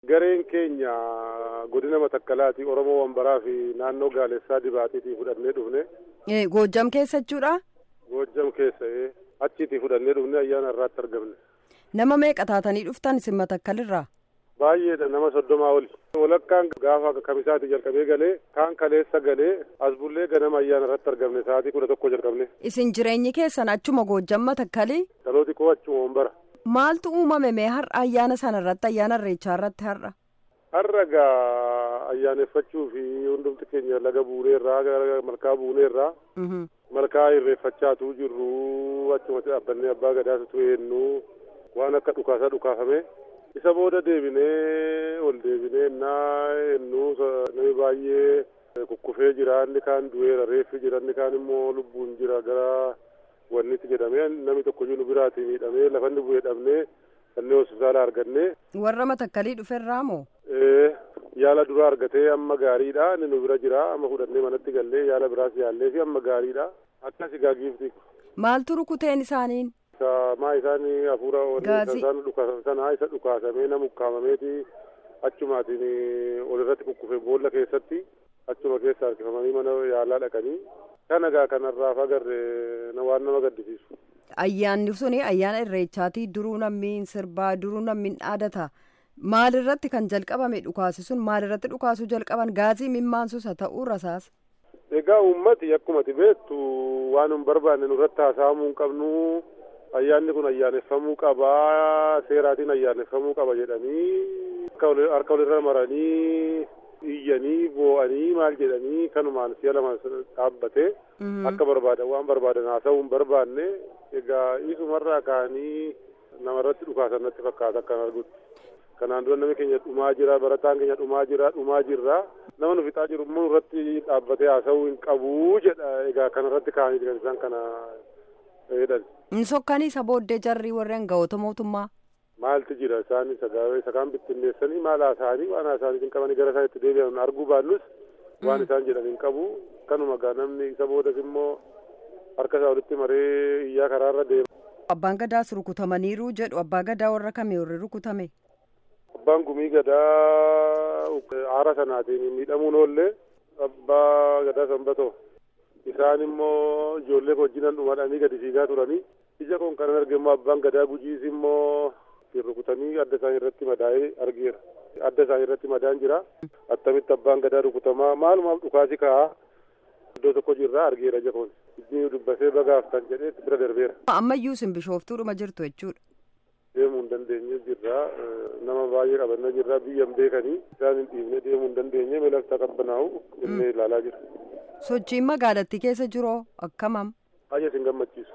Gareen keenya godina Matakkalaati Oromoo Wambaraa fi naannoo Gaalessaa Dibaatiitii fudhannee dhufne. Goojjam keessa jechuudha. Goojjam keessa achiitii fudhannee dhufne ayyaana irraatti argamne. Nama meeqa taatanii dhuftan isin Matakkalirraa? Baay'eedha nama soddomaa oli. Walakkaan gaafa kamisaati jalqabee galee kaan kaleessa galee as bullee ganama ayyaana irratti argamne sa'aatii kudha tokko jalqabne. Isin jireenyi keessan achuma Goojjam Matakkalii? Dhalooti koo achuma Wambara. Maaltu uumame mee har'a ayyaana sana irratti ayyaana irreechaa irratti har'a? Har'a gaa ayyaaneffachuu fi hundumti keenya laga buuneerraa gara malkaa buuneerraa. Malkaa irreeffachaatu jirru achumatti dhaabbannee abbaa gadaatu eenyu waan akka dhukaasaa dhukaafame. Isa booda deebinee ol deebinee innaa eenyu namni baay'ee kukkufee jira inni kaan du'eera reeffi jira inni kaan immoo lubbuun jira gara wannitti jedhamee namni tokkoyyuu nu biraatii miidhamee lafanni bu'ee dhabnee kanneen hospitaala arganne. Warra matakkalii dhuferraa moo? Yaala duraa argatee amma gaariidha inni nu bira jira amma fudhannee manatti gallee yaala biraas yaallee fi amma gaariidha akkas egaa giifti. Maaltu rukuteen isaaniin? maa isaan hafuura isaan dhukaasan sana isa dhukaasamee nama ukkaamameeti achumaatiin ol irratti kukkufe boolla keessatti achuma keessa harkifamanii mana yaalaa dhaqanii kan egaa kanarraaf agarre waan nama gaddisiisu. Ayyaanni suni ayyaana irreechaatii duruu namni sirbaa duruu namni dhaadata maalirratti kan jalqabame dhukaasi sun maalirratti dhukaasuu jalqaban gaazii mimmaansus haa ta'uu rasaas. Egaa uummati akkumati beektu waan hin barbaanne nurratti haasa'amuu hin qabnu. ayyaanni kun ayyaaneffamuu qaba seeraatiin ayyaaneffamuu qaba jedhanii harka walirra maranii iyyanii boo'anii maal jedhanii kanumaan si'a lama dhaabbate akka barbaadan waan barbaadan haasa'uu hin barbaanne egaa isumarraa ka'anii namarratti dhukaasan natti fakkaata akkan argutti kanaan dura namni keenya dhumaa jira barataan keenya dhumaa jira dhumaa jirra nama nu fixaa jiru immoo irratti dhaabbatee haasa'uu hin qabu jedha egaa kanarratti ka'anii kan isaan kana jedhan. Inni sokkanii isa booddee jarri warreen ga'oota mootummaa. Maaltu jira isaan isa kaan bittinneessanii maal haasa'anii waan haasa'anii hin qabanii gara isaan itti deebi'an arguu baannus waan isaan jedhan hin qabu kanuma gaa namni isa boodas immoo harka isaa walitti maree iyyaa karaarra deema. Abbaan gadaas rukutamaniiru jedhu abbaa gadaa warra kamii warri rukutame. Abbaan gumii gadaa aara sanaatiin miidhamuun oollee abbaa gadaa sanbatoo. isaan immoo ijoollee wajjinan dhumadhanii gadi fiigaa turanii ija kun kan arge immoo abbaan gadaa gujiis immoo rukutanii adda isaanii irratti madaa'ee argeera adda isaanii irratti madaan jira attamitti abbaan gadaa rukutamaa maalumaaf dhukaasi ka'aa iddoo tokko jirraa argeera ija kun ijji dubbasee bagaaftan jedhee bira darbeera. ammayyuu isin bishooftuudhuma jirtu jechuudha. deemuu hin dandeenye jirra nama baay'ee qabannaa jirra biyyan beekanii isaan hin dhiibne deemuu hin dandeenye miilafta qabbanaa'u jennee ilaalaa jirra. sochiin magaalattii keessa jiroo akkamam. Baay'ee isin gammachiisu.